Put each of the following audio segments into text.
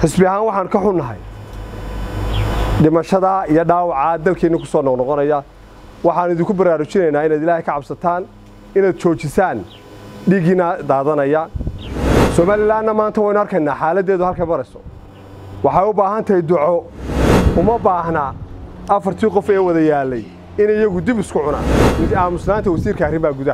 xisbi ahaan waxaan ka xunnahay dhimashada iyo dhaawacaa dalkeenna ku soo noqnoqonaya waxaan idinku baraarujinaynaa inaad ilaahay ka cabsataan inaad joojisaan dhiiggiina daadanaya somalilanna maanta waynu arkaynaa xaaladdeedu halkay marayso waxay u baahan tahay duco uma baahna afartii qof ee wada yaallay inay iyagu dib isku cunaan aamusnaanta wasiirka arrimaha gudaha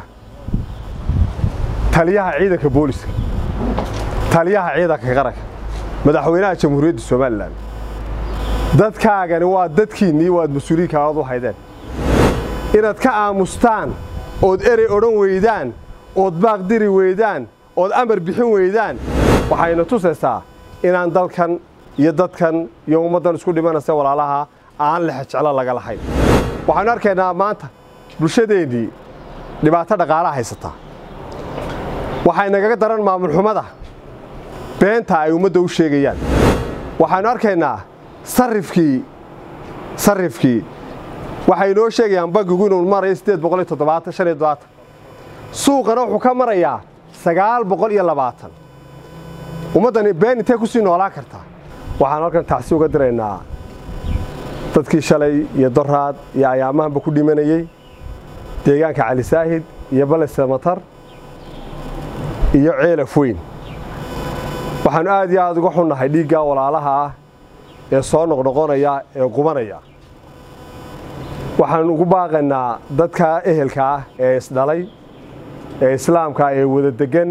taliyaha ciidanka booliska taliyaha ciidanka qaranka madaxweynaha jamhuuriyadda somalilan dadkaagani waa dadkiinnii waad mas-uuliyiinkaagad u haydeen inaad ka aamustaan ood erey odhan weydaan ood baaq diri weydaan ood amar bixin weydaan waxayna tusaysaa inaan dalkan iyo dadkan iyo ummaddan isku dhimanaysa walaalaha aan lexejeclo laga lahayn waxaynu arkaynaa maanta bulshadeennii dhibaato dhaqaalaha haysataa waxay nagaga daran maamul xumada beenta ay ummadda u sheegayaan waxaynu arkaynaa sarifkii sarifkii waxay inoo sheegayaan bangigu inuu marayo siddeed boqol iyo toddobaatan shan iyo toddobaatan suuqana wuxuu ka marayaa sagaal boqol iyo labaatan ummaddani been intee ku sii noolaan kartaa waxaan halkan tacsi uga diraynaa dadkii shalay iyo doraad iyo ayaamahanba ku dhimanayey deegaanka cali saahid iyo bale samatar iyo ceelaf weyn waxaannu aad iyo aad uga xunnahay dhiiggaa walaalaha ah ee soo noqnoqonaya ee qubanaya waxaan ugu baaqaynaa dadka ehelka ah ee isdhalay ee islaamka ee wada deggan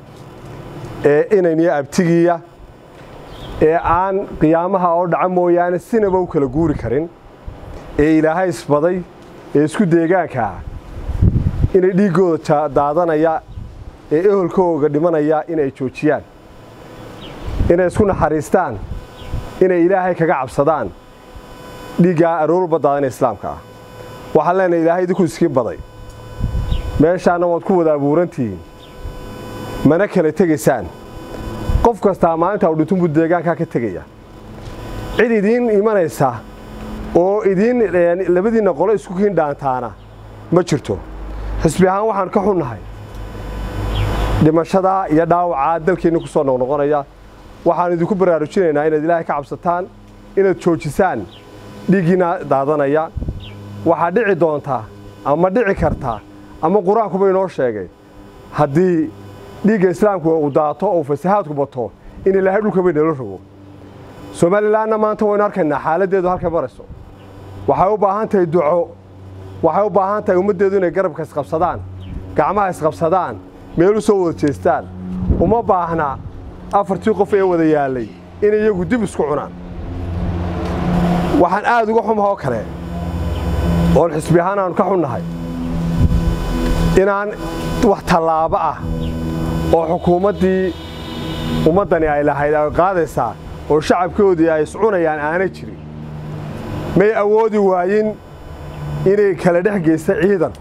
ee inayniyo abtigiiya ee aan qiyaamaha oo dhaca mooyaane sinaba u kala guuri karin ee ilaahay isbaday ee isku deegaanka ah inay dhiiggooda daadanaya ee eholkooga dhimanaya inay joojiyaan inay isku naxariistaan inay ilaahay kaga cabsadaan dhiiggaa aroorba daadana islaamka ah waxaan leenahay ilaahay idinku iskiin baday meeshaanna waad ku wada abuurantihiin mana kala tegaysaan qof kastaa maalinta u dhintunbuu deegaankaa ka tegaya cid idiin imanaysa oo idiin labadiinna qolo isku kiin dhaantaana ma jirto xisbi ahaan waxaan ka xunnahay dhimashada iyo dhaawacaa dalkeenna ku soo noqnoqonaya waxaan idinku baraarujinaynaa inaad ilaahay ka cabsataan inaad joojisaan dhiiggiina daadanaya waxaa dhici doontaa ama dhici kartaa ama qur-aankuba inoo sheegay haddii dhiigga islaamku uu daato oo fasahaadku bato in ilaahay dhulkaba inala rogo somalilanna maanta waynu arkaynaa xaaladdeedu halkay marayso waxay u baahan tahay duco waxay u baahan tahay ummaddeedu inay garabka isqabsadaan gacmaha isqabsadaan meel u soo wada jeestaan uma baahna afartii qof ee wada yaallay inay iyagu dib isku cunaan waxaan aad uga xumahoo kale oon xisbi ahaan aanu ka xunnahay inaan wax tallaabo ah oo xukuumaddii ummaddani ay lahayd ay qaadaysaa oo shacabkoodii ay iscunayaan aanay jirin may awoodi waayin inay kala dhex geysta ciidan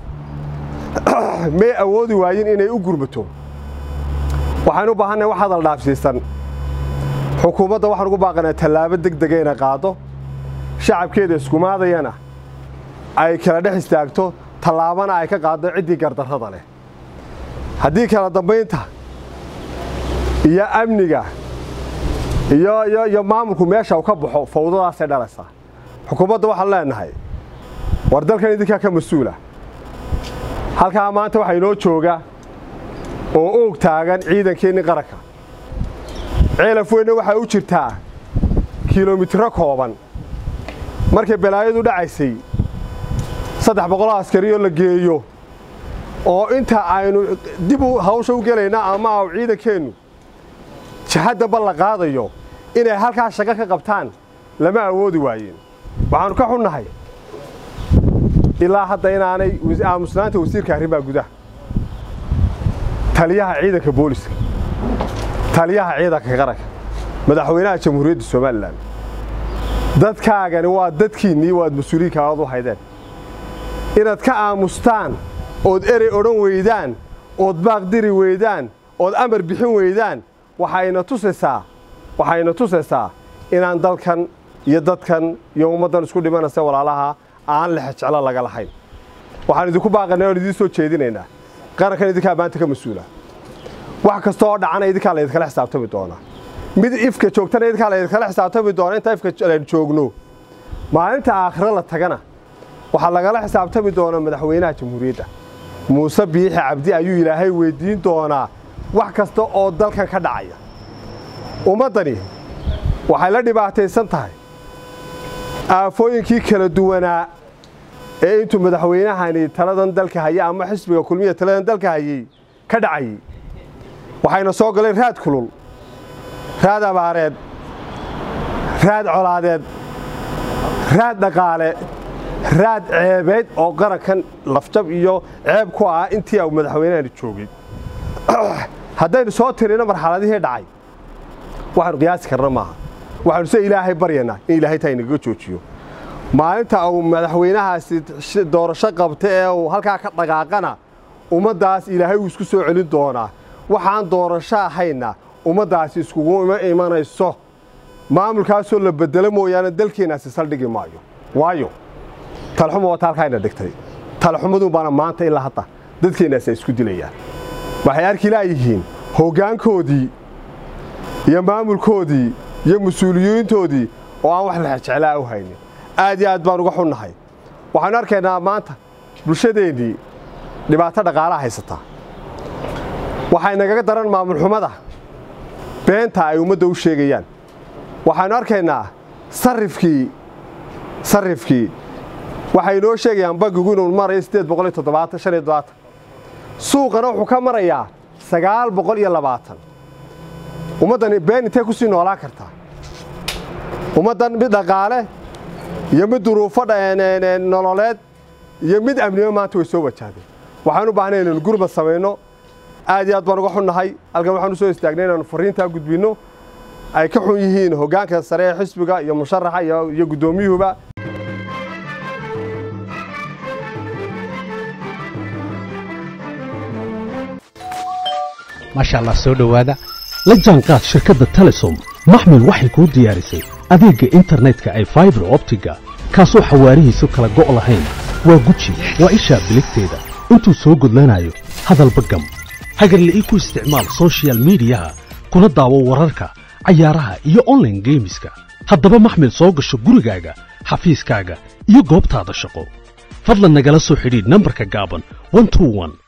may awoodi waayin inay u gurmato waxaynu u baahannahay wax hadal dhaafsiisan xukuumadda waxaan ugu baaqanaa tallaabo deg dega inay qaado shacabkeeda iskumaadayana ay kala dhex istaagto tallaabana ay ka qaaddo ciddii gardarrada leh haddii kala dambaynta iyo amniga iyo maamulku meesha uu ka baxo fawdadaasay dhalaysaa xukuumadda waxaan leenahay war dalkan idinkaa ka mas-uula halkaa maanta waxaa inoo jooga oo oog taagan ciidankeenni qaranka ceelaf weynna waxay u jirtaa kilomitiro kooban markay balaayadu dhacaysay saddex boqoloo askariyoo la geeyo oo inta aynu dib hawsha u gelayna ama au ciidankeennu jahaddanba la qaadayo inay halkaa shaqo ka qabtaan lama awoodi waayeen waxaannu ka xunnahay ilaa hadda inaanay aamusnaanta wasiirka arrimaha gudaha taliyaha ciidanka booliska taliyaha ciidanka qaranka madaxweynaha jamhuuriyadda somalilan dadkaagani waa dadkiinnii waad mas-uuliyiinkaagad u haydeen inaad ka aamustaan ood erey odhan weydaan ood baaq diri weydaan ood amar bixin weydaan waxayna tusaysaa waxayna tusaysaa inaan dalkan iyo dadkan iyo ummaddan isku dhimanaysa walaalaha aan lexejeclo laga lahayn waxaan idinku baaqanay oon idiin soo jeedinaynaa qarankan idinkaa maanta ka mas-uula wax kasta oo dhacana idinkaa laydinkala xisaabtami doonaa mid ifka joogtana idkaa laydinkala xisaabtami doona inta ifka aynu joogno maalinta aakhiro la tagana waxaa lagala xisaabtami doonaa madaxweynaha jamhuuriyadda muuse biixi cabdi ayuu ilaahay weyddiin doonaa wax kasta oo dalkan ka dhacaya ummaddani waxay la dhibaataysan tahay aafooyinkii kala duwanaa ee intuu madaxweynahani taladan dalka hayay ama xisbiga kulmiya taladan dalka hayey ka dhacayey waxayna soo galeen raad kulul raad abaareed raad colaadeed raad dhaqaale raad ceebeed oo qarankan lafjab iyo ceeb ku ah intii uu madaxweynahani joogay haddaynu soo tirino marxaladihii dhacay waxaanu qiyaasi karna maaha waxaanu se ilaahay baryanaa in ilaahay taa inagaga joojiyo maalinta uu madaxweynahaasi doorasho qabta ee uu halkaa ka dhaqaaqana ummaddaas ilaahay uu isku soo celin doonaa waxaan doorasho ahayna ummaddaasi iskugu imanayso maamulkaasoo la bedelo mooyaane dalkeennaasi saldhigi maayo waayo talxuma waa taalkaayna dhigtay talxumadun baana maanta ilaa hadda dadkeennaasi ay isku dilayaan waxay arki laayihiin hoggaankoodii iyo maamulkoodii iyo mas-uuliyiintoodii oo aan wax lexjeclaa u haynin aad iyo aad baan uga xunnahay waxaanu arkaynaa maanta bulshadeennii dhibaato dhaqaalaha haysataa waxay nagaga daran maamulxumada beenta ay ummadda u sheegayaan waxaannu arkaynaa sarifkii sarifkii waxay noo sheegayaan bangigu inuu marayo siddeed boqol iyo toddobaatan shan iyo toddobaatan suuqana wuxuu ka marayaa sagaal boqol iyo labaatan ummaddani been intee ku sii noolaan kartaa ummaddan mid dhaqaale iyo mid duruufo nololeed iyo mid amnimo maanta way soo wajahdeen waxaan u baahnay inaynu gurmad samayno aad iyo aad baan uga xunnahay halkan waxaan u soo istaagnay inaanu farriintaa gudbinno ay ka xun yihiin hoggaanka sare ee xisbiga iyo musharaxa iyo guddoomiyuhuba maasha allah soo dhowaada la jaanqaad shirkadda telesom maxmil waxay kuu diyaarisay adeegga internetka ay faibar optiga kaasoo xawaarihiisu kala go' lahayn waa guji waa ishaa biligteeda intuu soo gudlanayo hadalba gam hagarle ii ku isticmaal sochial midiyaha kuna daawo wararka cayaaraha iyo onlaine geemiska haddaba maxmil soo gasho gurigaaga xafiiskaaga iyo goobtaada shaqo fadlan nagala soo xidhiidh nambarka gaaban